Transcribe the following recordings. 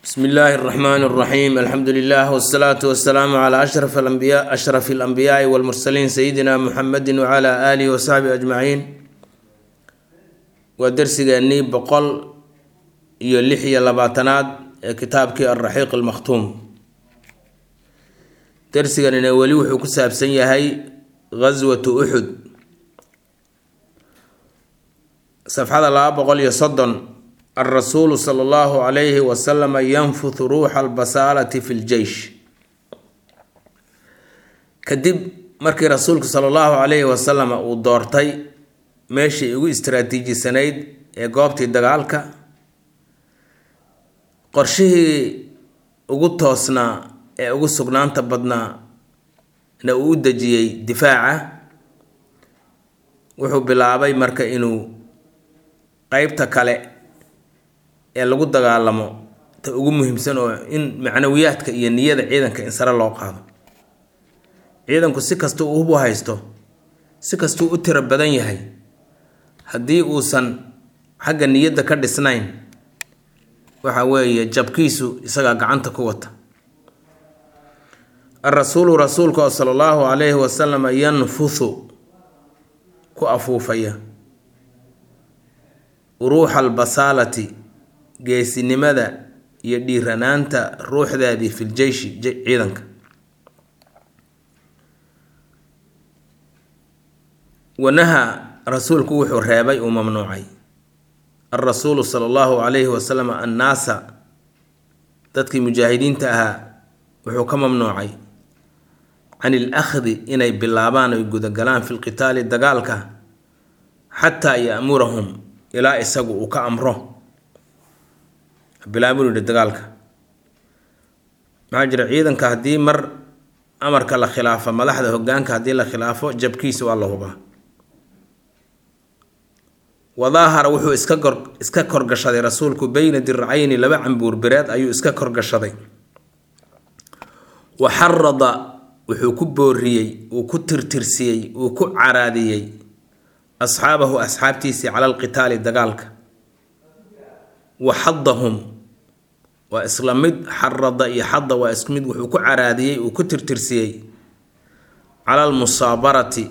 bsmi illaahi اraxmaan اraxiim alxamdu lilah wsalaatu wasalaamu cla ashraf alambiya ashraf alambiyaai walmursaliin sayidina muxamedi wcla aalihi wasaxbihi ajmaciin waa dersigeennii boqol iyo lix iyo labaatanaad ee kitaabkii alraxiiq almakhtuum dersiganina weli wuxuu ku saabsan yahay gaswatu uxud safxada laba boqol iyo soddon alrasuulu sala allahu calayhi wasalama yanfuthu ruuxa albasaalati fi ljeish kadib markii rasuulku sala allahu calayhi wasalama uu doortay meeshii ugu istaraatiijisanayd ee goobtii dagaalka qorshihii ugu toosnaa ee ugu sugnaanta badnaa na uu u dejiyey difaaca wuxuu bilaabay marka inuu qeybta kale ee lagu dagaalamo ta ugu muhiimsan oo in macnawiyaadka iyo niyada ciidanka in sare loo qaado ciidanku si kastuu uhubu haysto si kastuu u tiro badan yahay haddii uusan xagga niyadda ka dhisnayn waxa weeye jabkiisu isagaa gacanta ku wata alrasuulu rasuulka oo sala allahu calayhi wasalama yanfuthu ku afuufaya ruuxa albasaalati geesinimada iyo dhiiranaanta ruuxdaadii fil jeyshi ciidanka wanaha rasuulku wuxuu reebay uu mamnuucay alrasuulu sala allahu calayhi wasalam annaasa dadkii mujaahidiinta ahaa wuxuu ka mamnuucay can il akhdi inay bilaabaan oy gudagalaan fi lqitaali dagaalka xataa ya'murahum ilaa isagu uu ka amro bilaabuu yihi dagaalka maxaa jira ciidanka haddii mar amarka la khilaafo madaxda hogaanka haddii la khilaafo jabkiisa waa la hubaa wadaahara wuxuu iska gor iska korgashaday rasuulku beyna diracayni laba cambuur bireed ayuu iska korgashaday wa xarada wuxuu ku booriyey uu ku tirtirsiyey uu ku caraadiyey asxaabahu asxaabtiisii cala alqitaali dagaalka wa xadahum waa isla mid xarada iyo xada waa isku mid wuxuu ku caraadiyey uu ku tirtirsiyey cala almusaabarati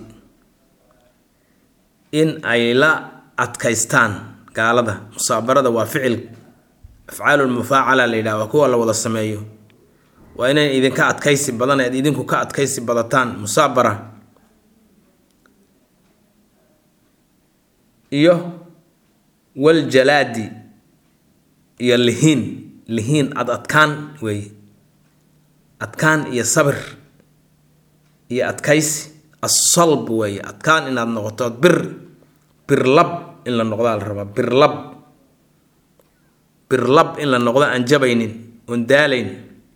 in ay la adkaystaan gaalada musaabarada waa ficil afcaalulmufaacala la yidhaha waa kuwa la wada sameeyo waa inayn idinka adkaysi badan eed idinku ka adkaysi badataan musaabara iyo waljalaadi iyo lihiin lihiin ad adkaan weeye adkaan iyo sabir iyo adkaysi assalb weeye adkaan inaad noqoto bir birlab in la noqdaa la rabaa birlab birlab in la noqdo aan jabaynin oon daalayn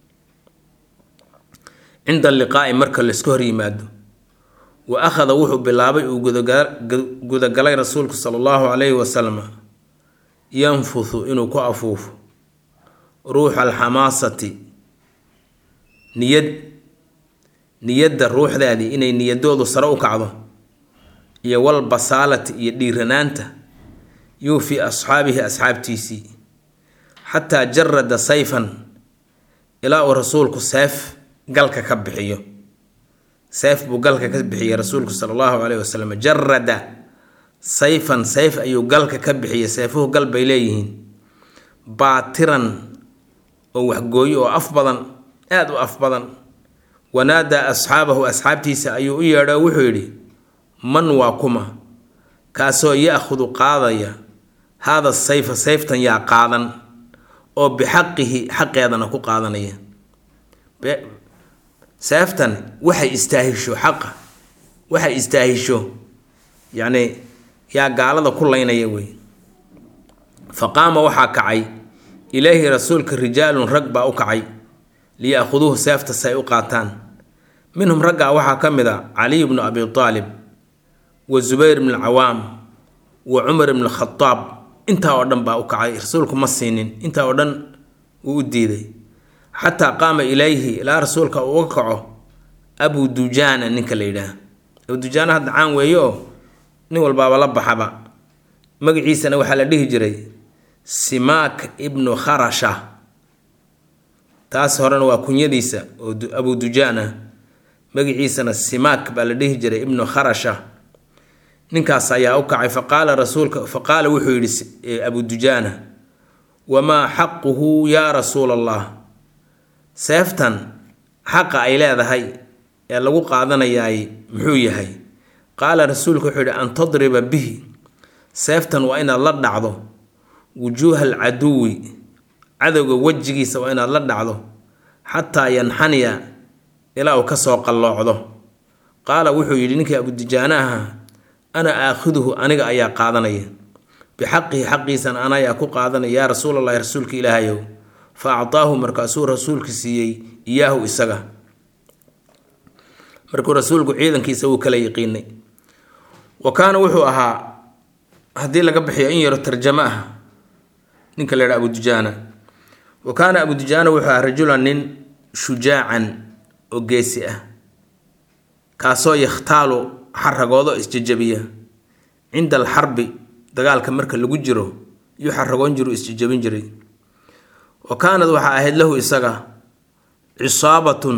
cinda liqaa'i marka laisku hor yimaado wa akhada wuxuu bilaabay uu gudagalay rasuulku sala allahu calayhi wasalam yanfuthu inuu ku afuufo ruuxa alxamaasati niyad niyadda ruuxdaadii inay niyadoodu sare u kacdo iyo walbasaalati iyo dhiiranaanta yuu fii asxaabihi asxaabtiisii xataa jarada sayfan ilaa uu rasuulku seef galka ka bixiyo seef buu galka ka bixiyey rasuulku sala allahu caleyhi wasalam jarada sayfan sayf ayuu galka ka bixiyey seefuhu gal bay leeyihiin baatiran oo waxgooyo oo af badan aada u af badan wanaadaa asxaabahu asxaabtiisa ayuu u yeedho wuxuu yidhi man waa kuma kaasoo ya-khudu qaadaya haada sayfa sayftan yaa qaadan oo bixaqihi xaqeedana ku qaadanaya seeftan waxay istaahisho xaqa waxay istaahisho yacni yaa gaalada ku laynaya wey fa qaama waxaa kacay ilaahi rasuulka rijaalun rag baa u kacay liya-khuduuhu seefta si ay u qaataan minhum raggaa waxaa ka mid a caliy bnu abi aalib wa zubayr bn alcawaam wa cumar bn alkhadaab intaa oo dhan baa u kacay rasuulku ma siinin intaa oo dhan wuu u diiday xataa qaama ilayhi ilaa rasuulka uu uga kaco abu dujaana ninka la yidhaah abu dujaana hadda caan weeye oo nin walbaaba la baxaba magaciisana waxaa la dhihi jiray simaak ibnu kharasha taas horena waa kunyadiisa oo abu dujaan ah magiciisana simaak baa la dhihi jiray ibnu kharasha ninkaas ayaa u kacay faqaala rasuulka faqaala wuxuu yidhi abu dujaana wamaa xaquhu yaa rasuula allah seeftan xaqa ay leedahay ee lagu qaadanayaay muxuu yahay qaala rasuulka wuxuu yidhi an tadriba bihi seeftan waa inaad la dhacdo wujuuha alcaduwi cadowga wejigiisa waa inaad la dhacdo xataa yanxaniya ilaa uu kasoo qalloocdo qaala wuxuu yidhi ninkii abudujaana ahaa ana aakhiduhu aniga ayaa qaadanaya bixaqihi xaqiisan ana ayaa ku qaadanaya yaa rasuulallahi rasuulka ilaahayow fa actaahu markaasuu rasuulka siiyey iyaahu isaga markuu rasuulku ciidankiisa wuu kala yiqiinay wa kaana wuxuu ahaa haddii laga bixiyo in yaro tarjamo ah ninka la yidhaha abudujaana wa kaana abudujaana wuxuu ahaa rajulan nin shujaacan oo geesi ah kaasoo yakhtaalu xaragoodo isjajabiya cinda alxarbi dagaalka marka lagu jiro yuu xaragoon jiru isjajabin jiray wa kaanad waxaa ahayd lahu isaga cisaabatun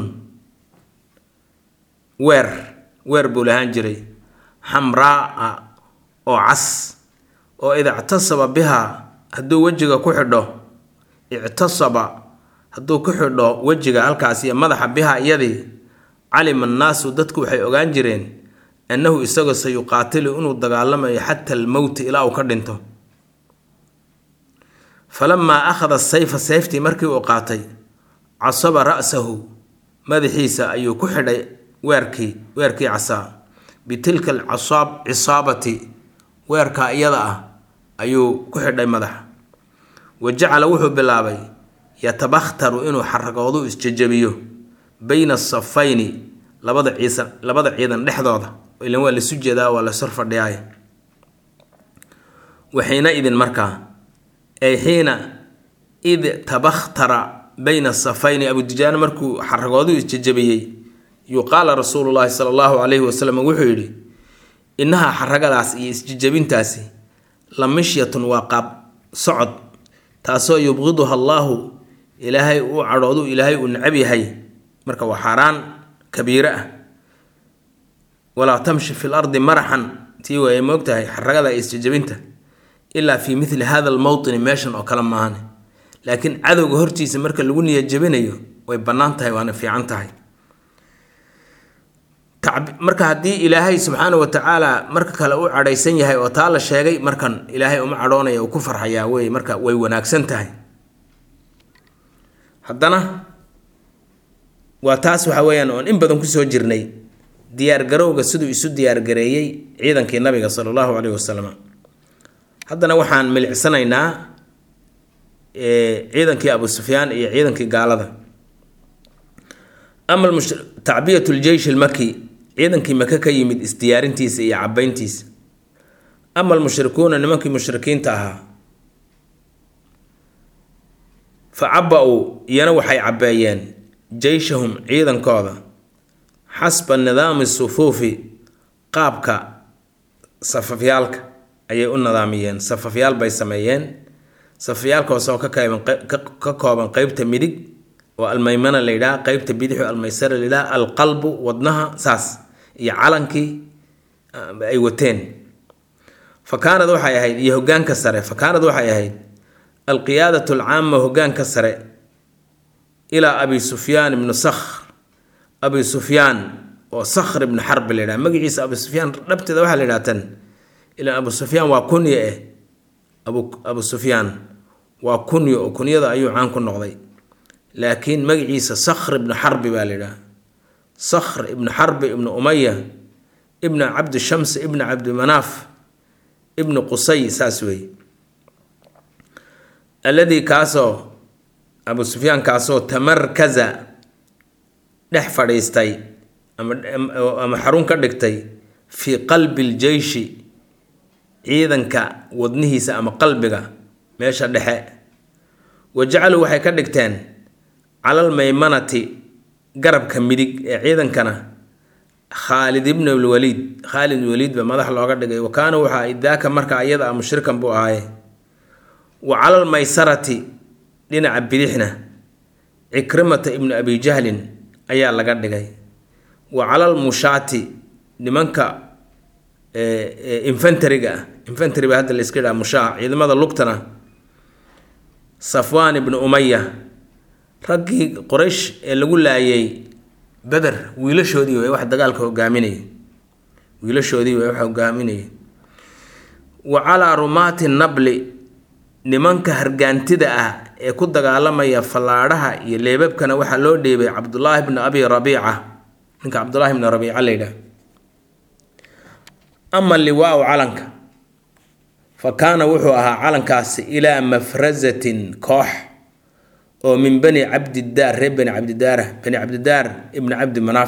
weer weer buu lahaan jiray xamraa oo cas oo ida ictasaba bihaa hadduu wejiga ku xidho ictasaba hadduu ku xidho wejiga halkaas iyo madaxa bihaa iyadii calima annaasu dadku waxay ogaan jireen annahu isagoo sa yuqaatilu inuu dagaalamayo xata almowti ilaa uu ka dhinto falamaa akhada sayfa sayftii markii uu qaatay casaba ra'sahu madaxiisa ayuu ku xidhay weerkii weerkii casaa bitilka alcasaab cisaabati weerkaa iyada ah ayuu ku xidhay madaxa wa jacala wuxuu bilaabay yatabakhtaru inuu xaragoodu isjajabiyo bayna asafayni labada ciisan labada ciidan dhexdooda ilan waa lasu jeedaa waa lasor fadhiyaay waxiina idin markaa ay xiina id tabakhtara bayna asafayni abudujaana markuu xaragoodu isjajabiyey yuqaala rasuulu llaahi sala allahu calayhi wasalam wuxuu yidhi innahaa xaragadaas iyo isjajabintaasi la mishyatun waa qaab socod taasoo yubqiduha allaahu ilaahay uu cadhoodu ilaahay uu necab yahay marka waa xaaraan kabiire ah walaa tamshi fi lardi maraxan tii waay moogtahay xaragada isjajabinta ilaa fii mili hada almowtini meeshan oo kale maahane laakiin cadowga hortiisa marka lagu niyajabinayo way bannaan tahay waana fiican tahay marka haddii ilaahay subxaana wa tacaala marka kale u cadhaysan yahay oo taa la sheegay markan ilaahay uma cadhoonaya uu ku farxayaa wey marka way wanaagsan tahay haddana waa taas waxa weeyaan oon in badan kusoo jirnay diyaargarowga siduu isu diyaargareeyey ciidankii nabiga sala allahu caleyhi wasalam haddana waxaan milicsanaynaa ciidankii abu sufyaan iyo ciidankii gaalada ama tacbiyat ljeysh lmaki ciidankii maka ka yimid isdiyaarintiisa iyo cabayntiisa ama almushrikuuna nimankii mushrikiinta ahaa fa caba-uu iyana waxay cabbeeyeen jeyshahum ciidankooda xasba nidaami sufuufi qaabka safafyaalka ayay u nidaamiyeen safafyaal bay sameeyeen safafyaalkaasoo ka kooban ka kooban qeybta midig oo almaymana la yidhaha qeybta bidixo almaysara la yidhaha alqalbu wadnaha saas iyo calankii ay wateen fa kaanad waxay ahayd iyo hogaanka sare fa kaanad waxay ahayd alqiyaadatu alcaama hogaanka sare ilaa abi sufyaan ibnu sakhr abi sufyaan oo sakhr ibnu xarbi la yidhaha magaciisa abi sufyaan dhabteeda waxaa la yidhaha tan ilaan abu sufyaan waa kunya eh abu abu sufyaan waa kunyo oo kunyada ayuu caan ku noqday laakiin magaciisa sakhr ibnu xarbi baa la yidhaha sakhr ibnu xarbi ibnu umaya ibnu cabdi shams ibnu cabdimanaaf ibnu qusay saas wey alladii kaasoo abu sufyaan kaasoo tamarkaza dhex fadhiistay ama xarun ka dhigtay fii qalbi ljeyshi ciidanka wadnihiisa ama qalbiga meesha dhexe wa jacaluu waxay ka dhigteen calal maymanati garabka midig ee ciidankana khaalid ibn lwaliid khaalid waliid ba madax looga dhigay wa kaana waxaa idaaka markaa iyada ah mushrikan buu ahaaye wa calal maysarati dhinaca bidixna cikrimata ibnu abi jahlin ayaa laga dhigay wa calal mushaati nimanka infantariga ah infantary ba hadda la iska yidhaha mushaa ciidamada lugtana safwaan ibnu umaya raggii qoraysh ee lagu laayay beder wiilashoodii way wax dagaalka hogaaminayay wiilashoodii way wax hogaaminayay wa calaa rumaati nabli nimanka hargaantida ah ee ku dagaalamaya fallaadhaha iyo leebabkana waxaa loo dheebay cabdulaahi bni abi rabiica ninka cabdulaahi bni rabiica la yidhaah ama liwaau calanka fa kaana wuxuu ahaa calankaasi ilaa mafrasatin koox oo min bani cabdidaar reer bani cabdidaara bani cabdidaar ibni cabdi manaaf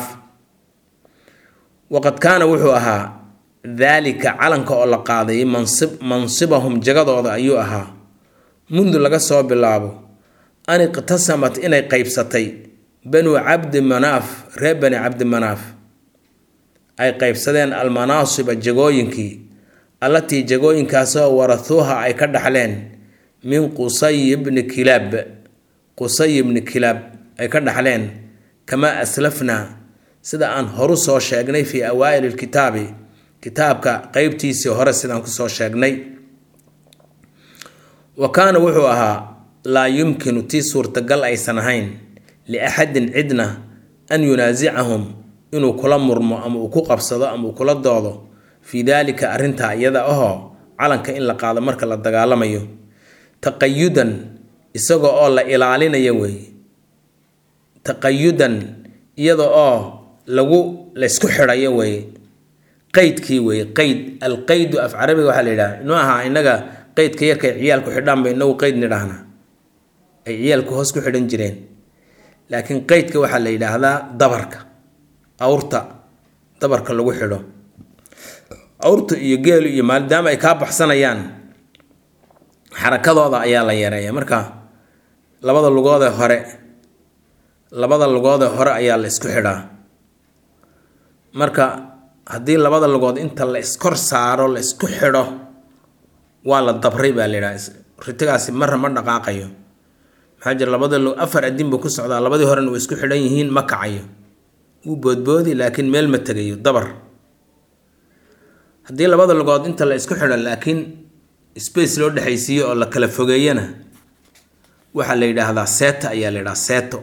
waqad kaana wuxuu ahaa daalika calanka oo la qaaday mansib mansibahum jagadooda ayuu ahaa mundu laga soo bilaabo an iqtasamat inay qeybsatay banu cabdi manaaf reer bani cabdi manaaf ay qeybsadeen almanaasiba jagooyinkii allatii jagooyinkaasoo warahuuha ay ka dhaxleen min qusay bni kilaab qusay bni kilaab ay ka dhaxleen kamaa aslafnaa sida aan horu soo sheegnay fii awaa'ili lkitaabi kitaabka qeybtiisii hore sidaan kusoo sheegnay wa kaana wuxuu ahaa laa yumkinu tii suurtagal aysan ahayn liaxadin cidna an yunaasicahum inuu kula murmo ama uu ku qabsado ama uu kula doodo fii daalika arrintaa iyada ahoo calanka in la qaado marka la dagaalamayo taqayudan isaga oo la ilaalinayo weeye taqayudan iyada oo lagu laysku xidhayo weeye qeydkii weeye qeyd alqeydu af carabiga waxaa la yidhaha inuu ahaa innaga qeydka yarkay ciyaalku xidhaan ba inagu qeyd nidhaahna ay ciyaalku hoos ku xidhan jireen laakiin qeydka waxaa la yidhaahdaa dabarka awrta dabarka lagu xidho awrta iyo geelu iyo maadaama ay kaa baxsanayaan xarakadooda ayaa la yareeya marka labada lugoodee hore labada lugoodee hore ayaa la isku xidhaa marka haddii labada lugood inta la iskor saaro la isku xidho waa la dabray baa la yidhaha ritigaasi marra ma dhaqaaqayo maxaa jira labada lug afar adin buu ku socdaa labadii horena way isku xidhan yihiin ma kacayo wuu boodboodi laakiin meel ma tegayo dabar haddii labada lugood inta la isku xidho laakiin space loo dhexaysiiyo oo la kala fogeeyana waxaa la yidhaahdaa seeta ayaa la yidhaha seeto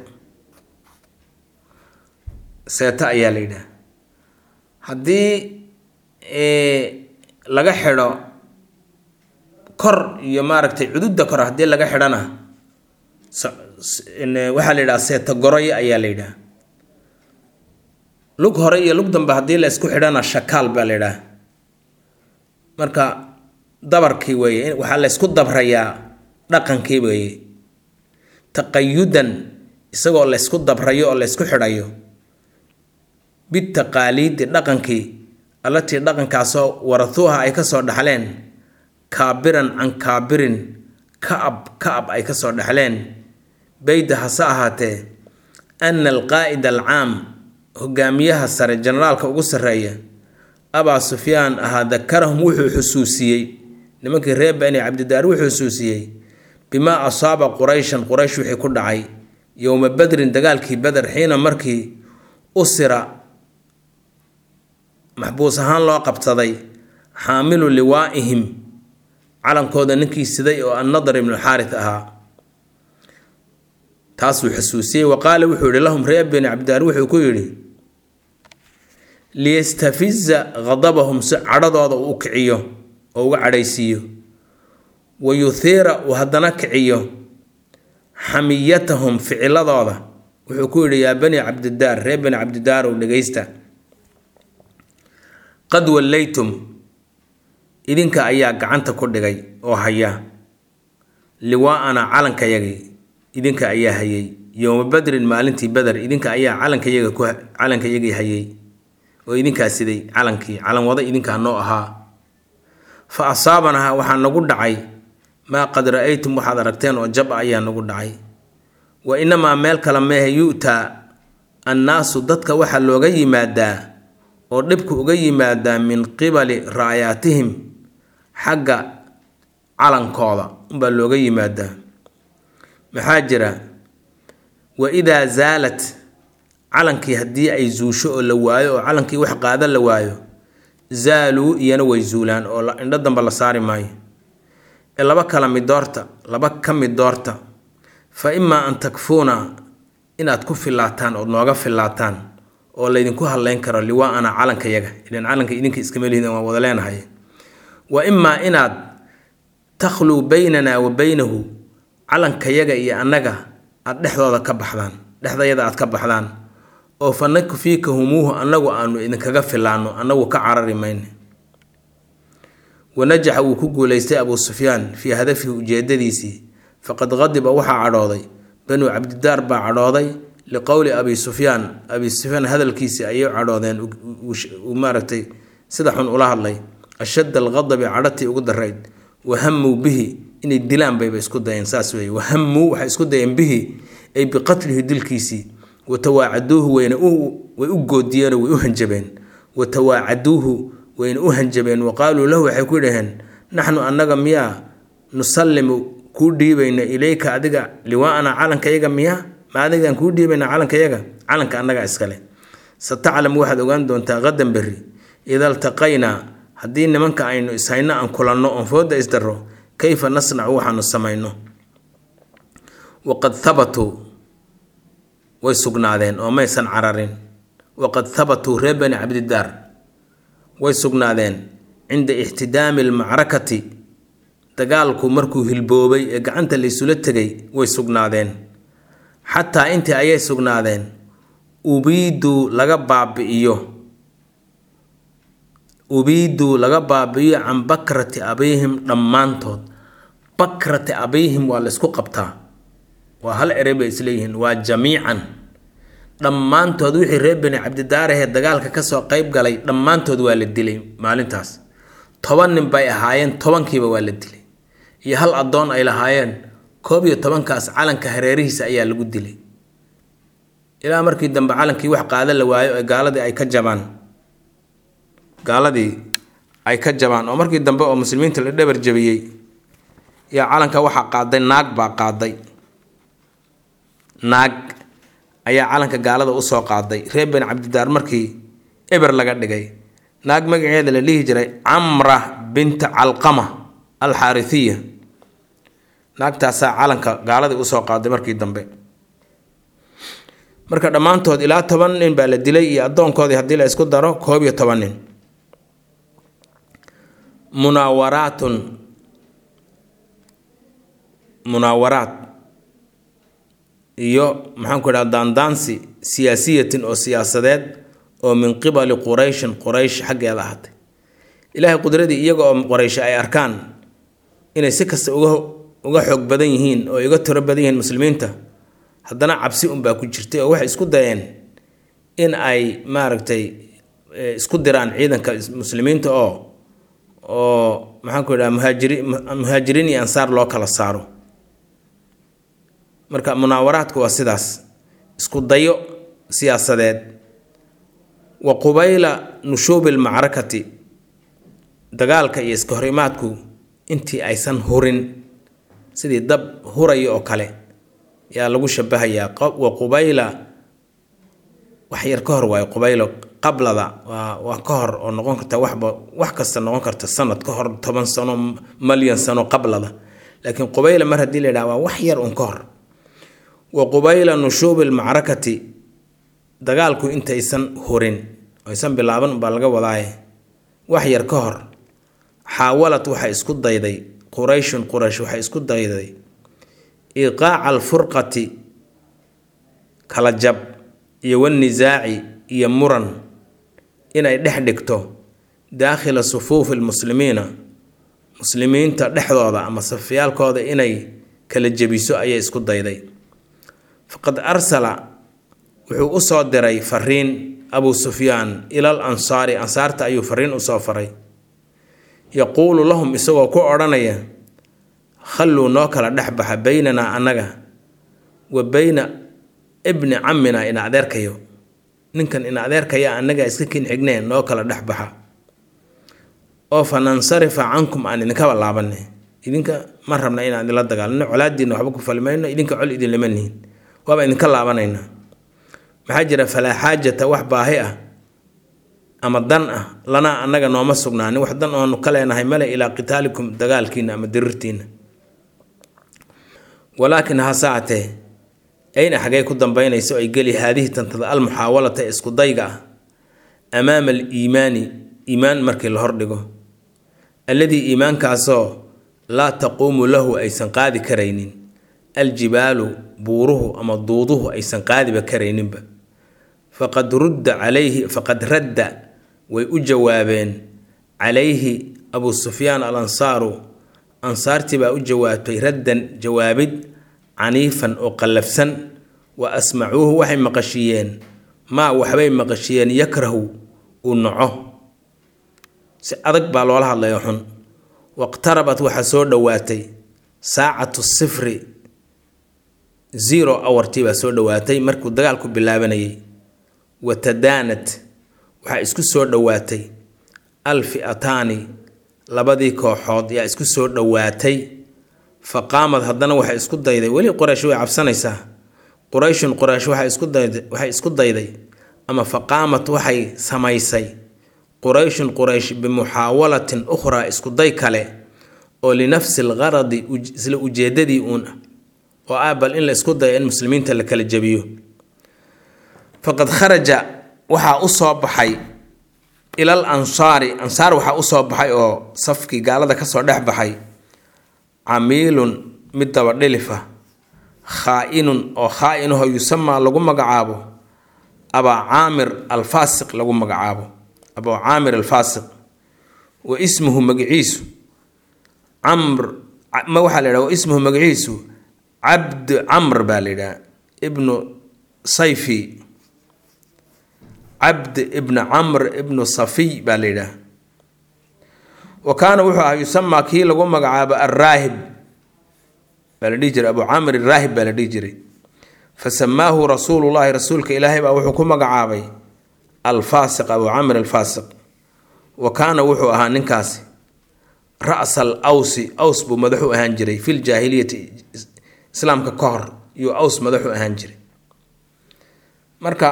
seeta ayaa la yidhaha haddii laga xidho kor iyo maaragtay cududda kore haddii laga xidhana waxaa la yidhaha seeta goroy ayaa la yidhaha lug hore iyo lug dambe haddii la isku xidhana shakaal baa la yidhaha marka dabarkii weeye waxaa la ysku dabrayaa dhaqankii weeye taqayudan isagoo la ysku dabrayo oo la ysku xidhayo bitaqaaliidi dhaqankii allatii dhaqankaasoo warahuuha ay kasoo dhaxleen kaabiran can kaabirin ka-ab ka-ab ay kasoo dhaxleen bayda hase ahaatee ana alqaa'id alcaam hogaamiyaha sare generaalka ugu sarreeya abaa sufyaan ahaa dakarahum wuxuu xusuusiyey nimankii reer bani cabdidaar wuxuu xusuusiyey bimaa asaaba qurayshan quraysh wixii ku dhacay yowma badrin dagaalkii beder xiina markii usira maxbuus ahaan loo qabsaday xaamilu liwaa'ihim calankooda ninkii siday oo annadar ibnu xaarit ahaa taasuu xusuusiyey wa qaala wuxuu yihi lahum reer bani cabdidaar wuxuu ku yidhi liyastafiza khadabahum si cadhadooda uu u kiciyo oo uga cadhaysiiyo wa yuhiira uu haddana kiciyo xamiyatahum ficiladooda wuxuu ku yidhi yaa bani cabdidaar reer bani cabdidaar ow dhegaysta qad wallaytum idinka ayaa gacanta ku dhigay oo haya liwaa'ana calankayagii idinka ayaa hayay yowma badrin maalintii beder idinka ayaa calankayaga ku calankayagii hayay oo idinkaa siday calankii calan wada idinkaa noo ahaa fa asaabanaa waxaa nagu dhacay maa qad ra-aytum waxaad aragteen oo jab a ayaa nagu dhacay wa inamaa meel kale meehe yu-taa annaasu dadka waxaa looga yimaadaa oo dhibku uga yimaadaa min qibali ra'yaatihim xagga calankooda unbaa looga yimaadaa maxaa jira wa idaa zaalat calankii haddii ay zuusho oo la waayo oo calankii wax qaada la waayo zaaluu iyana way zuulaan oo indho damba la saari maayo ee laba kala mid doorta laba ka mid doorta fa imaa an takfuuna inaad ku filaataan ood nooga filaataan oo laydinku hadlayn karo liwaa-ana calankayaga ilan calanka idinka iskama lihid waan wada leenahay wa imaa inaad takhluu baynanaa wa baynahu calankayaga iyo annaga aada dhexdooda ka baxdaan dhexdayada aad ka baxdaan oo fa nakfiikahumuuhu annagu aanu idinkaga filaano annagu ka carari mayne wanajaxa wuu ku guulaystay abuu sufyaan fii hadafihi ujeedadiisii faqad qadiba waxaa cadhooday banuu cabdidaar baa cadhooday liqowli abi sufyaan abi sufyaan hadalkiisii ayay cadhoodeen uu maaragtay sida xun ula hadlay ashadda alqadabi cadhatii ugu darayd wahamuu bihi inay dilaan bayba isku dayeen saas weeye wahamuu waxay isku dayeen bihi ay biqatlihi dilkiisii watawaacaduuhu wayna way u goodiyeenoo way u hanjabeen watawaacaduuhu wayna u hanjabeen wa qaaluu lahu waxay ku dhaheen naxnu annaga miyaa nusallimu kuu dhiibayna ilayka adiga liwaa'ana calankayaga miyaa ma adigaan kuu dhiibayna calankayaga calanka annaga iskale sataclamu waxaad ogaan doontaa qadan berri ida altaqaynaa haddii nimanka aynu ishayno aan kulanno oon fooda isdarro kayfa nasnacu waxaanu samayno waqad habatuu way sugnaadeen oo maysan cararin waqad habatuu reer bani cabdidaar way sugnaadeen cinda ixtidaami almacrakati dagaalku markuu hilboobay ee gacanta laysula tegay way sugnaadeen xataa intii ayay sugnaadeen ubiiduu laga baabi'iyo ubiiduu laga baabi'iyo can bakrati abiihim dhammaantood bakrati abiihim waa laysku qabtaa waa hal erey bay isleeyihiin waa jamiican dhammaantood wixii reer bani cabdidaarahee dagaalka kasoo qeyb galay dhammaantood waa la dilay maalintaas toban nin bay ahaayeen tobankiiba waa la dilay iyo hal addoon ay lahaayeen koob iyo tobankaas calanka hareerihiisa ayaa lagu dilay ilaa markii dambe calankii wax qaada la waayo ee gaaladii ay ka jabaan gaaladii ay ka jabaan oo markii dambe oo muslimiinta la dhabar jabiyey yaa calanka waxaa qaaday naag baa qaaday naag ayaa calanka gaalada usoo qaaday reer bani cabdidaar markii eber laga dhigay naag magaceeda la dhihi jiray camra binta calqama alxaarihiya naagtaasaa calanka gaaladii usoo qaaday markii dambe marka dhammaantood ilaa toban nin baa la dilay iyo addoonkoodii haddii la isku daro koob iyo toban nin munaawaraatun munaawaraad iyo maxaanku idhaha daandaansi siyaasiyatin oo siyaasadeed oo min qibali qurayshin quraysh xaggeeda ahatay ilaahay qudradii iyaga oo qoraysh ay arkaan inay si kasta uga uga xoog badan yihiin oo iga tiro badan yihiin muslimiinta haddana cabsi unbaa ku jirtay oo waxay isku dayeen in ay maaragtay isku diraan ciidanka muslimiinta oo oo maxaanku idhaha muhaajiri muhaajiriin iyo ansaar loo kala saaro marka munaawaraadku waa sidaas isku dayo siyaasadeed wa qubayla nushuubi lmacrakati dagaalka iyo iska horimaadku intii aysan hurin sidii dab huraya oo kale yaa lagu shabahayaa wa qubayla wax yar ka hor waayo qubaylo qablada waa waa ka hor oo noqon karta waxba wax kasta noqon karta sanad ka hor toban sano malyan sano qablada laakiin qubayla mar haddii la yidhaha waa wax yar un ka hor wa qubayla nushuubi lmacrakati dagaalku intaysan hurin aysan bilaaban baa laga wadaaye wax yar ka hor xaawalad waxay isku dayday qurayshun quraysh waxay isku dayday iqaaca alfurqati kala jab iyo wanisaaci iyo muran inay dhex dhigto daakhila sufuufi lmuslimiina muslimiinta dhexdooda ama safyaalkooda inay kala jebiso ayay isku dayday faqad arsala wuxuu u soo diray fariin abuu sufyaan ilal ansaari ansaarta ayuu fariin usoo faray yaquulu lahum isagoo ku odhanaya khalluu noo kala dhex baxa beynanaa annaga wa beyna ibni camminaa ina adeerkayo ninkan ina adeerkaya annaga iska kin xigneen noo kala dhex baxa oo fa nansarifa cankum aan idinkaba laabanay idinka ma rabna inaan idinla dagaalano colaadiina waxba ku falimayno idinka col idinlama nihin waaba idinka laabanaynaa maxaa jira falaa xaajata wax baahi ah ama dan ah lanaa annaga nooma sugnaanin wax dan oonu ka leenahay male ilaa qitaalikum dagaalkiina ama dirirtiina walaakin hasaatee ayna xagee ku dambaynayso ay geli haadihi tantada almuxaawalata ee isku dayga ah amaama aliimaani iimaan markii la hordhigo alladii iimaankaasoo laa taquumu lahu aysan qaadi karaynin aljibaalu buuruhu ama duuduhu aysan qaadiba karayninba faqad rudda calayhi faqad radda way u jawaabeen calayhi abuu sufyaan al ansaaru ansaartii baa u jawaabtay raddan jawaabid caniifan oo qallafsan wa asmacuuhu waxay maqashiiyeen maa waxbay maqashiiyeen yakrahu uu naco si adag baa loola hadlayo xun waqtarabat waxaa soo dhowaatay saacatu sifri zero hourtii baa soo dhowaatay markuu dagaalku bilaabanayay wa tadaanat waxaa isku soo dhowaatay alfi'ataani labadii kooxood yaa isku soo dhowaatay fa qaamad haddana waxay isku dayday weli qoraysh way cabsanaysaa qurayshun qoraysh waxay isku dayday waxay isku dayday ama fa qaamat waxay samaysay qurayshun quraysh bimuxaawalatin ukhraa isku day kale oo linafsi algaradi isla ujeedadii uun ah oo ah bal in la isku dayo in muslimiinta la kala jebiyo faqad kharaja waxaa u soo baxay ilal ansaari ansaar waxaa u soo baxay oo safkii gaalada kasoo dhex baxay camiilun mid daba dhilifa khaa-inun oo khaa-inaho yusamaa lagu magacaabo abaa caamir alfaasiq lagu magacaabo abaa caamir alfaasiq wa ismuhu magaciisu camr ma waxaa la yidhaha wa ismuhu magaciisu cabd camr baa la yidhaha ibnu sayfi cabd ibnu camr ibnu safiy baa la yidhaha wa kaana wuxuu ahaa yusamaa kii lagu magacaabo alraahib baa la dhihi jiray abu camr araahib baa la dhihi jiray fa samaahu rasuulullahi rasuulka ilaahay baa wuxuu ku magacaabay alfaasiq abu camr alfaasiq wa kaana wuxuu ahaa ninkaasi ra'sa al awsi aws buu madaxu ahaan jiray fil jaahiliyati islaamka ka hor iyuu aws madaxu ahaan jiray marka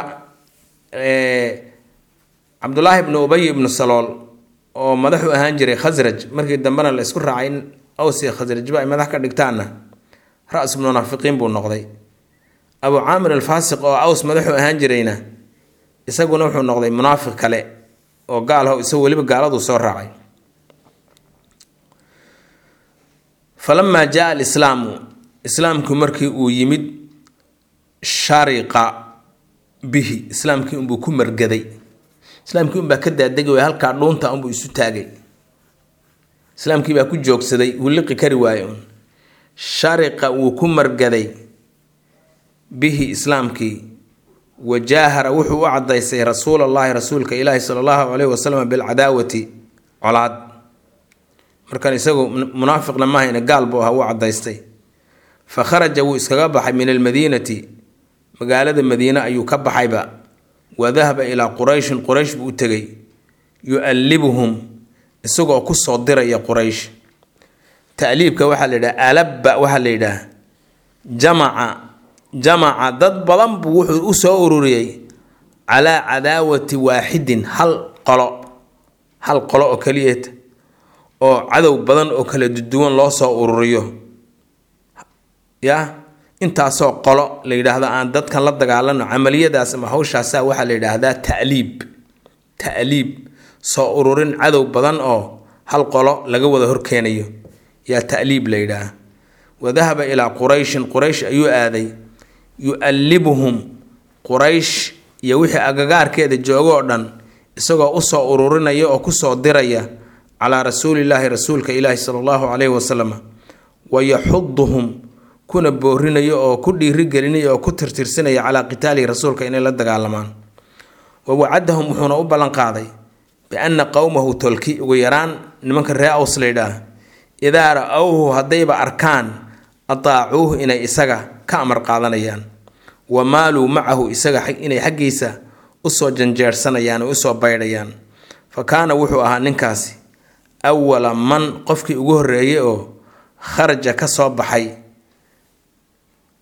cabdulaahi ibnu ubay ibnu salool oo madaxu ahaan jiray khasraj markii dambena la isku raacay in aws iyo khasrajba ay madax ka dhigtaanna ra-su munaafiqiin buu noqday abu caamir alfaasiq oo aws madaxu ahaan jirayna isaguna wuxuu noqday munaafiq kale oo gaalho isagu weliba gaaladu soo raacay falamaa jaa alislaamu islaamku markii uu yimid shariqa bihi islaamkii unbuu ku margaday islaamkii unbaa ka daadegi waay halkaa dhuunta unbuu isu taagay islaamkii baa ku joogsaday wuu liqi kari waaye un shariqa wuu ku margaday bihi islaamkii wajaahara wuxuu u cadaystay rasuul allahi rasuulka ilaahi sala allahu caleyhi wasalam bilcadaawati colaad markan isagu munaafiqna mahayna gaal buu ahaa wuu cadaystay fa kharaja wuu iskaga baxay min almadiinati magaalada madiine ayuu ka baxayba wa dahaba ilaa qurayshin quraysh buu u tegay yu-allibuhum isagoo kusoo diraya quraysh ta'liibka waxaa la yidhaha alabba waxaa la yidhaah jamaca jamaca dad badan buu wuxuu u soo ururiyey calaa cadaawati waaxidin hal qolo hal qolo oo keliyeeta oo cadow badan oo kala duwan loo soo ururiyo ya intaasoo qolo la yidhaahdo aan dadkan la dagaalano camaliyadaas ama hawshaasa waxaa la yidhaahdaa ta'liib ta'liib soo ururin cadow badan oo hal qolo laga wada horkeenayo yaa ta'liib la yidhaah wadahaba ilaa qurayshin quraysh ayuu aaday yu-allibuhum quraysh iyo wixii agagaarkeeda joogo oo dhan isagoo usoo ururinaya oo kusoo diraya calaa rasuulillaahi rasuulka ilaahi sala allahu caleyhi wasalam wa yaxuduhum kuna boorinayo oo ku dhiirigelinaya oo ku tirtirsinaya calaa qitaalihi rasuulka inay la dagaalamaan wa wacadahum wuxuuna u ballanqaaday bianna qowmahu tolki ugu yaraan nimanka ree aws laydhaah idaa ra-owhu haddayba arkaan ataacuuhu inay isaga ka amar qaadanayaan wa maaluu macahu isaga inay xaggiisa usoo janjeersanayaan oo usoo baydhayaan fa kaana wuxuu ahaa ninkaasi awala man qofkii ugu horreeyey oo kharaja ka soo baxay oo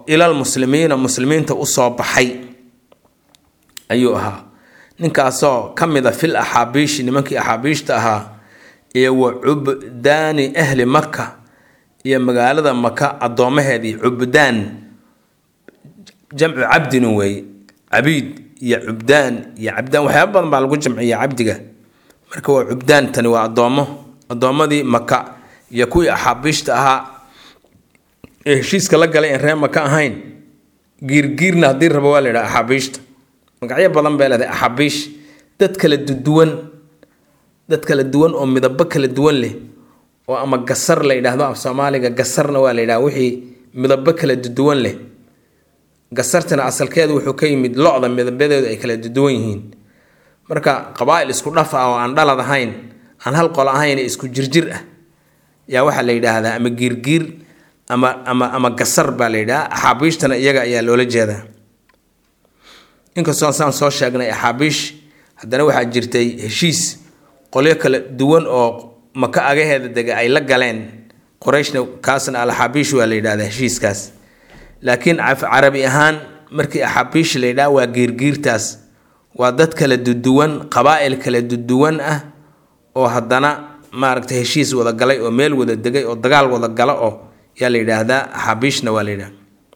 ilal muslimiina muslimiinta usoo baxay ayuu ahaa ninkaasoo ka mid a fil axaabiishi nimankii axaabiishta ahaa iyo wa cubdaani ahli maka iyo magaalada maka addoomaheedii cubdaan jamcu cabdin weeye cabiid iyo cubdaan iyo cabdaan waxyaaba badan baa lagu jamciya cabdiga marka waa cubdaan tani waa addoommo addoommadii maka iyo kuwii axaabiishta ahaa ee heshiiska la galay in ree maka ahayn giirgiirna haddii rabo waa la yidhaha axaabiishta magacyo badan bay leedahay axaabiish dad kala duwan dad kala duwan oo midabo kala duwan leh oo ama gasar la yidhaahdo af soomaaliga gasarna waa la yidhaha wixii midabo kala duwan leh gasartina asalkeedu wuxuu ka yimid lo-da midabadeedu ay kala duwan yihiin marka qabaa-il isku dhaf ah oo aan dhalad ahayn aan hal qolo ahayn isku jirjir ah yaa waxaa la yidhaahdaa ama giirgiir ama ama ama gasar baa la yidhaha axaabiishtana iyaga ayaa loola jeedaa inkastoo saan soo sheegnay axaabiish haddana waxaa jirtay heshiis qolyo kala duwan oo maka agaheeda dega ay la galeen qorayshna kaasna alaxaabiish waa la yidhahdaa heshiiskaas laakiin carabi ahaan markii axaabiish la yidhaha waa giirgiirtaas waa dad kala duduwan qabaa-il kala duduwan ah oo haddana maaragtay heshiis wada galay oo meel wada degay oo dagaal wada gala oo yaa la yidhaahdaa axaabiishna waa la yidhaha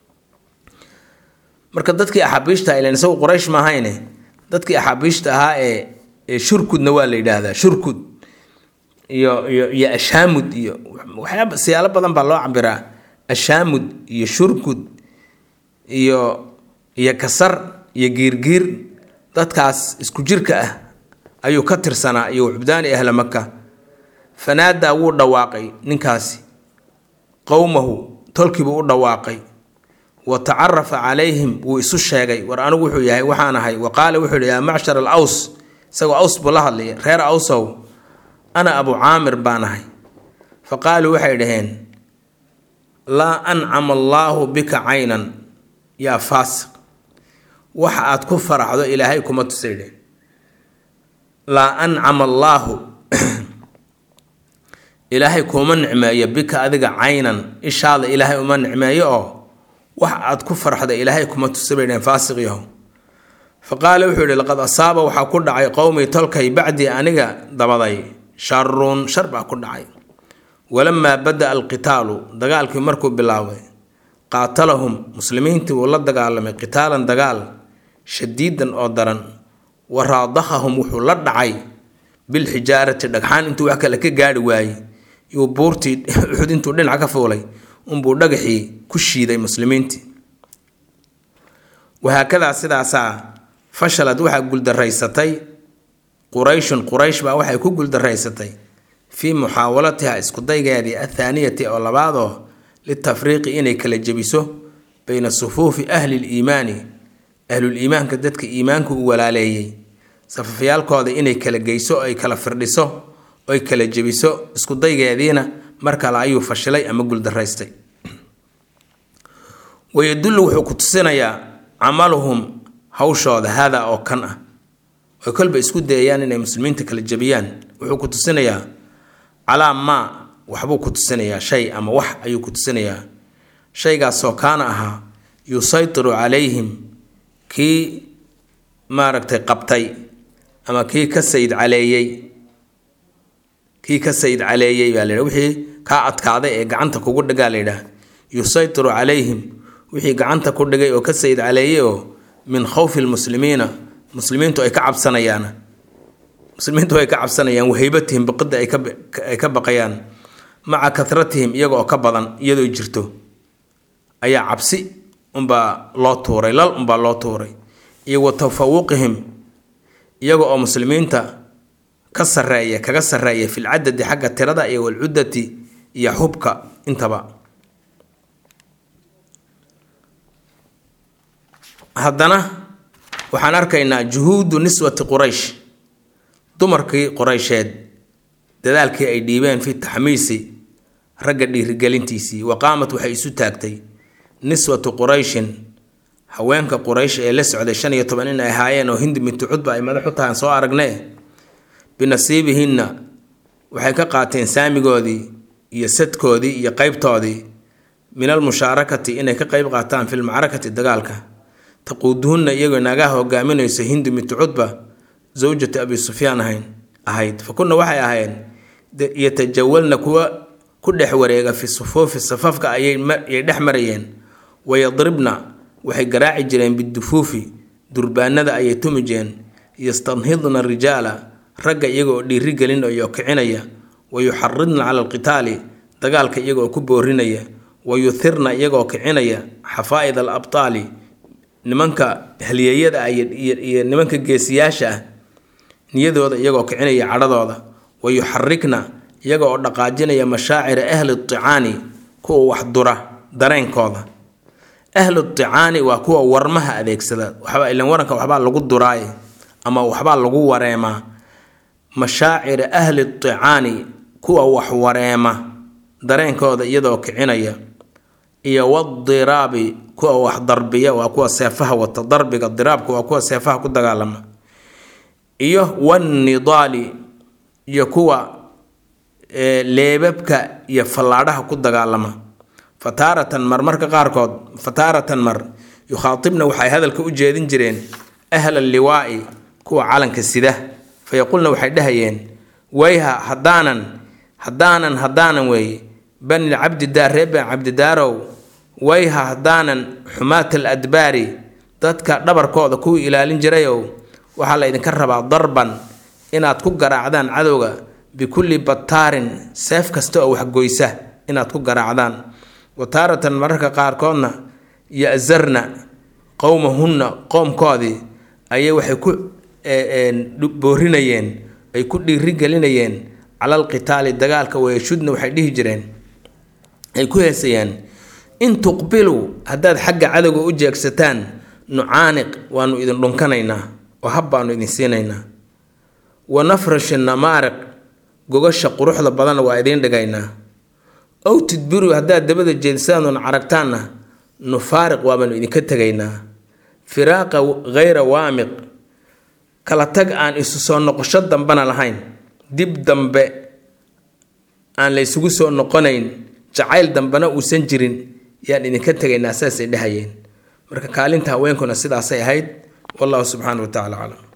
marka dadkii axaabiishta ilan isagu quraysh maahayne dadkii axaabiishta ahaa ee ee shurkudna waa la yidhaahdaa shurkud iyo iyo iyo ashaamud iyo waxyaaba siyaalo badan baa loo cabiraa ashaamud iyo shurkud iyo iyo kasar iyo giirgiir dadkaas isku jirka ah ayuu ka tirsanaa iyo cubdaani ahla maka fanaadaa wuu dhawaaqay ninkaasi qowmahu tolkiibuu u dhawaaqay wa tacarafa calayhim wuu isu sheegay war anigu wuxuu yahay waxaan ahay wa qaala wuxuu yihi yaa macshar al aws isagoo aws buu la hadlaya reer awsow ana abu caamir baan ahay fa qaaluu waxay dhaheen laa ancama allaahu bika caynan yaa faasiq waxa aad ku faraxdo ilaahay kuma tusay dhehen laa ancama allaahu ilaahay kuma nicmeeyo bika adiga caynan ishaada ilaahay uma nicmeeyo oo wax aad ku farxda ilaahay kuma tusa bay dhaheen faasiq yahow fa qaala wuxuu yihi laqad asaaba waxaa ku dhacay qowmii tolkay bacdii aniga dabaday sharun shar baa ku dhacay walamaa bada-a alqitaalu dagaalkii markuu bilaabay qaatalahum muslimiintii wuu la dagaalamay qitaalan dagaal shadiidan oo daran wa raadahahum wuxuu la dhacay bilxijaarati dhagxaan intuu wax kale ka gaari waayey yuu buurtii uxud intuu dhinac ka fuulay unbuu dhagaxii ku shiiday muslimiintii wahaakadaa sidaasaa fashalad waxaa guldaraysatay qurayshun quraysh baa waxay ku guldaraysatay fii muxaawalatiha iskudaygeedii athaaniyati oo labaadoo litafriiqi inay kala jebiso bayna sufuufi ahli liimaani ahluliimaanka dadka iimaanku u walaaleeyey safafyaalkooda inay kala geyso ay kala firdhiso oy kala jebiso iskudaygeediina mar kale ayuu fashilay ama guldaraystay wayadullu wuxuu ku tusinayaa camaluhum hawshooda haadaa oo kan ah oy kolba isku dayayaan inay muslimiinta kala jebiyaan wuxuu ku tusinayaa calaa maa waxbuu ku tusinayaa shay ama wax ayuu ku tusinayaa shaygaasoo kaana ahaa yusaytiru calayhim kii maaragtay qabtay ama kii ka sayid caleeyey kii ka sayid caleeyey baa laydhaha wixii kaa adkaaday ee gacanta kugu dhigaa layidhaha yusaytiru calayhim wixii gacanta ku dhigay oo ka sayid caleeyey oo min khawfi lmuslimiina muslimiintu ay ka cabsanayaan muslimiintu ay ka cabsanayaan wahaybatihim biqida ay ka baqayaan maca katratihim iyaga oo ka badan iyadoo jirto ayaa cabsi unbaa loo tuuray lal unbaa loo tuuray iyo wa tafawuqihim iyaga oo muslimiinta ka sareeya kaga sareeya fil cadadi xagga tirada iyo walcuddati iyo xubka intaba haddana waxaan arkaynaa juhuudu niswati quraysh dumarkii quraysheed dadaalkii ay dhiibeen fi taxmiisi ragga dhiirigelintiisii wa qaamat waxay isu taagtay niswatu qurayshin haweenka quraysh ee la socday shan iyo toban in ay ahaayeen oo hindi bintu cudba ay madax u tahaan soo aragne binasiibihinna waxay ka qaateen saamigoodii iyo sadkoodii iyo qeybtoodii min almushaarakati inay ka qeyb qaataan fi lmacrakati dagaalka taquuduhunna iyagoo naagaha hogaaminayso hindu bintu cudba zawjatu abi sufyaan ahayn ahayd fa kunna waxay ahaayeen yatajawalna kuwa ku dhex wareega fi sufuufi safafka ayay dhex marayeen wayadribna waxay garaaci jireen bidufuufi durbaanada ayay tumi jireen yastanhidna rijaala ragga iyagooo dhiiri gelinayo kicinaya wa yuxaridna cala alqitaali dagaalka iyagoo ku boorinaya wa yuthirna iyagoo kicinaya xafaa'id al abtaali nimanka halyeeyada ah iyo nimanka geesiyaasha ah niyadooda iyagoo kicinaya cadhadooda wa yuxarikna iyaga oo dhaqaajinaya mashaacira ahli ticaani kuwa wax dura dareenkooda ahlu ticaani waa kuwa warmaha adeegsada waxba ilan waranka waxbaa lagu duraaye ama waxbaa lagu wareemaa mashaacira ahli ticaani kuwa wax wareema dareenkooda iyadoo kicinaya iyo wadiraabi kuwa wax darbiya waa kuwa seefaha wata darbiga diraabka waa kuwa seefaha ku dagaalama iyo wanidaali iyo kuwa leebabka iyo fallaadhaha ku dagaalama fataaratan mar marka qaarkood fataaratan mar yukhaatibna waxay hadalka u jeedin jireen ahla liwaa'i kuwa calanka sida fayaqulna waxay dhahayeen wayha haddaanan haddaanan haddaanan weeye bani cabdidaar ree bani cabdidaarow wayha haddaanan xumaat al adbaari dadka dhabarkooda kuwii ilaalin jirayow waxaa la ydinka rabaa darban inaad ku garaacdaan cadowga bikulli bataarin seef kasta oo waxgoysa inaad ku garaacdaan wa taaratan mararka qaarkoodna ya-sarna qowmahunna qoomkoodii ayay waxay ku boorinayeen ay ku dhiirigelinayeen cala alqitaali dagaalka wayashudna waxay dhihi jireen ay ku heesayaan in tuqbiluu haddaad xagga cadowga u jeegsataan nucaaniq waanu idin dhunkanaynaa oo hab baanu idin siinaynaa wa nafrashi namaariq gogasha quruxda badanna waa idiin dhigaynaa ow tudbiru haddaad dabada jeedisaanun caragtaanna nufaariq waabaanu idinka tegaynaa firaaqa hayra waamiq kala tag aan isu soo noqosho dambena lahayn dib dambe aan la ysugu soo noqonayn jacayl dambena uusan jirin yaan idinka tegaynaa saasay dhahayeen marka kaalinta haweenkuna sidaasay ahayd wallahu subxaana wa tacala aclam